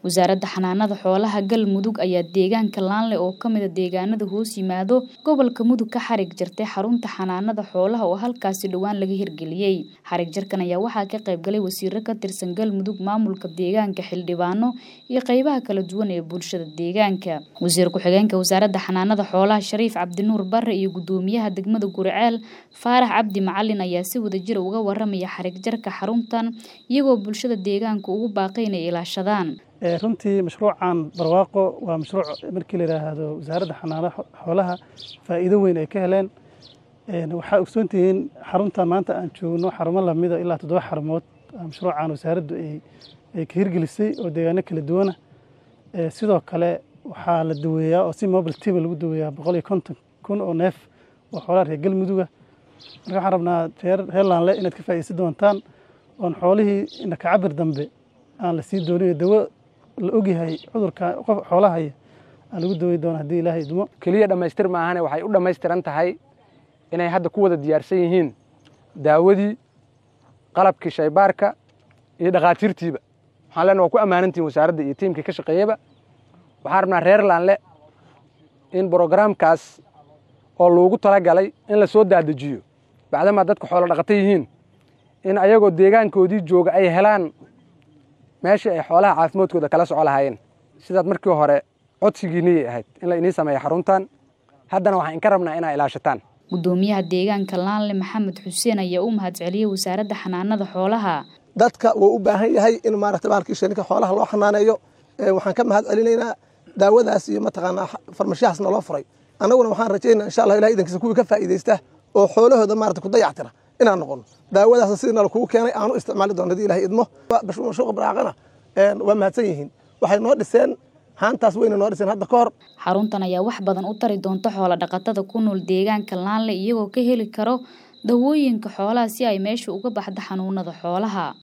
wasaaradda xanaanada xoolaha galmudug ayaa deegaanka laanle oo ka mida deegaanada hoos yimaado gobolka mudug ka xarig jartay xarunta xanaanada xoolaha oo halkaasi dhowaan laga hirgeliyey xarig jarkan ayaa waxaa ka qayb galay wasiiro ka tirsan galmudug maamulka deegaanka xildhibaano iyo qeybaha kala duwan ee bulshada deegaanka wasiir ku-xigeenka wasaaradda xanaanada xoolaha shariif cabdinuur bare iyo gudoomiyaha degmada guriceel faarax cabdi macalin ayaa si wadajira uga waramaya xarig jarka xaruntan iyagoo bulshada deegaanka ugu baaqay inay ilaashadaan runtii mashruucan barwaaqo waa mashruuc markii la yidhaahdo wasaaradda xanaanada xoolaha faa'iido weyn ay ka heleen waxaa ogsoontihiin xaruntan maanta aan joogno xarumo lamida ilaa toddoba xarumood mashruucan wasaaraddu ay ka hirgelisay oo deegaano kala duwana sidoo kale waxaa la daweeyaa oo si mobile tv lagu daweeyaa boqol iyo konton kun oo neef oo xoolaha reer galmuduga marka waxaan rabnaa reer reer laanle inaad ka faa'iidaysan doontaan oon xoolihii indhaka cabir dambe aan la sii doonin dawo la ogyahay cudurka qof xoolahaya aan lagu daweyn doona haddii ilaahay idmo keliya dhammaystir maahane waxay u dhammaystiran tahay inay hadda ku wada diyaarsan yihiin daawadii qalabkii shaybaarka iyo dhakhaatiirtiiba waxaan leenaha waa ku ammaanantihin wasaaradda iyo tiimkii ka shaqeeyaba waxaan rabnaa reer laanle in brogaraamkaas oo loogu talagalay in la soo daadajiyo bacdamaa dadka xoolo dhaqata yihiin in ayagoo deegaankoodii jooga ay helaan meeshii ay xoolaha caafimaadkooda kala soco lahaayeen sidaad markii hore codsigiiniyay ahayd in la inii sameeya xaruntan haddana waxaan inka rabnaa inaa ilaashataan gudoomiyaha deegaanka laanle maxamed xuseen ayaa u mahadceliyey wasaaradda xanaanada xoolaha dadka wuu u baahan yahay in maarata bahalkii shininka xoolaha loo xanaaneeyo waxaan ka mahad celinaynaa daawadaas iyo mataqaanaa farmashiyahaas naloo furay annaguna waxaan rajaynaa insha allah ilahay idankiisa kuwii ka faa'iidaysta oo xoolahooda maarata ku dayactira inaan noqono daawadaasna sidii nala kugu keenay aanu isticmaali doon hadii ilahay idmo mashruuqa baraaqana waa mahadsan yihiin waxay noo dhiseen haantaas weyna noo dhiseen hadda ka hor xaruntan ayaa wax badan u tari doonta xoola dhaqatada ku nool deegaanka laanle iyagoo ka heli karo dawooyinka xoolaha si ay meesha uga baxda xanuunada xoolaha